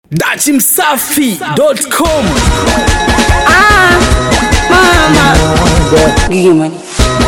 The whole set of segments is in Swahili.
dachimsafi.com Ah, mama. Gigi money.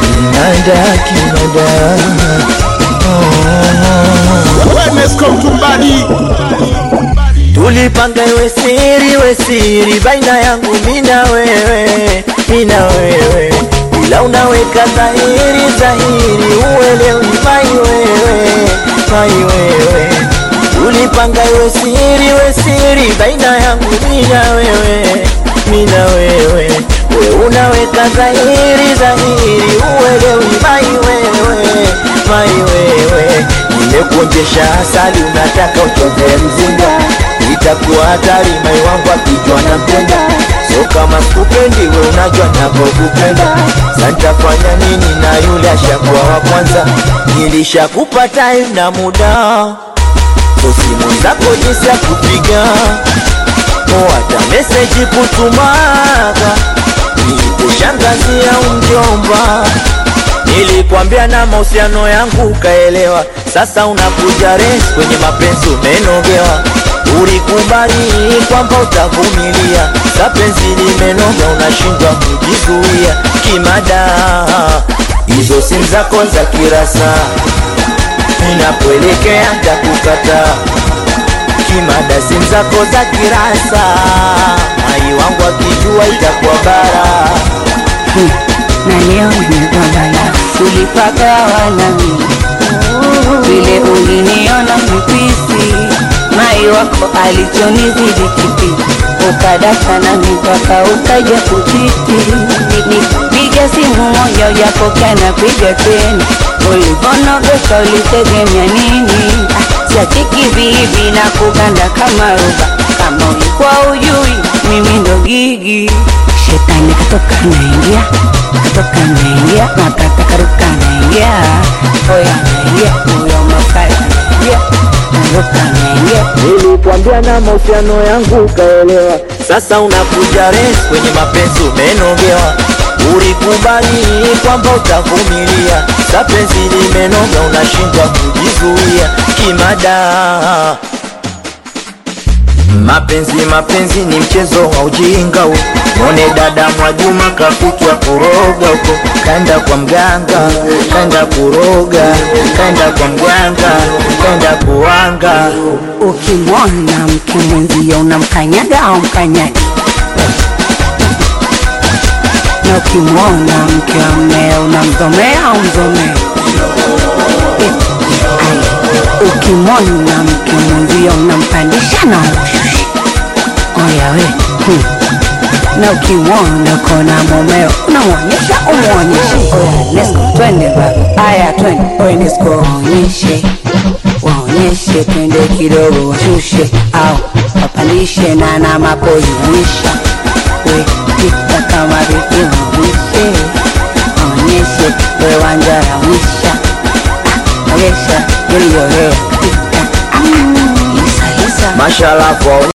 Tulipanga iwe siri we siri baina yangu mina wewe mina wewe, ila unaweka dhahiri dhahiri, uelewi mai wewe mai wewe. Tulipanga iwe siri we siri baina yangu mina wewe mina wewe, we unaweka dhahiri dhahiri, uelewi mai wewe mai wewe. Nimekuonjesha asali, unataka uchote mzinga itakuwa hatari mai wangu akijwa na mpenda so kama sikupendi we unajua napokupenda santafanya nini na yule ashakuwa wa kwanza nilishakupa time na muda so simu zako jinsi ya kupiga o hata meseji kutumaga niite shangazi au mjomba Nilikwambia na mahusiano yangu ukaelewa, sasa unakuja res kwenye mapenzi umenogewa. Ulikubali kwamba utavumilia, sa penzi limenoga, unashindwa kujizuia kimada. Hizo simu zako za kirasa, ninapoelekea ntakukata kimada. Simu zako za kirasa, mai wangu akijua itakuwa bara. Hmm. Na leo nimekuwa bala. Tulipagawa nami vile uliniona mipisi, mai wako alichonizidi kipi, ukadata nami mpaka ukaja kuchiti. Nipiga simu moja ujapokea, napiga tena, ulivonogesha ulitegemea nini? Ah, Siachiki vivi na kuganda kama ruba, kama ulikuwa ujui mimi ndo gigi. Shetani katoka naingia, katoka naingia, makata karuka naingia, oya naingia, huyo makaya naingia, naruka naingia. Nilikwambia na mahusiano yangu ukaelewa, sasa unakuja res kwenye mapenzi umenogewa. Ulikubali kwamba utavumilia, sa penzi limenoga, unashindwa kujizuia kimada. Mapenzi mapenzi ni mchezo wa ujinga huu. Mwone dada Mwajuma kakutwa kuroga huko, kaenda kwa mganga, kaenda kuroga, kaenda kwa mganga, kaenda kuwanga. Ukimwona mke mwenzio unamkanyaga au mkanyagi, na ukimwona mke wa mmeo unamzomea au mzomea. Eh, ai, Ukimwona mke mwenzio unampandisha na umshusha. Oya we hmm. na ukimwona kona mumeo unamwonyesha umwonyeshe. Oya, let's go, twende baba, aya twende, oya let's go, waonyeshe waonyeshe, twende kidogo, washushe au wapandishe, na na mapozi onyesha, we pita kama vipi, waonyeshe waonyeshe, we wanjara onyesha, ah, onyesha, yaliyorea katika, ah, isa isa Mashallah kwa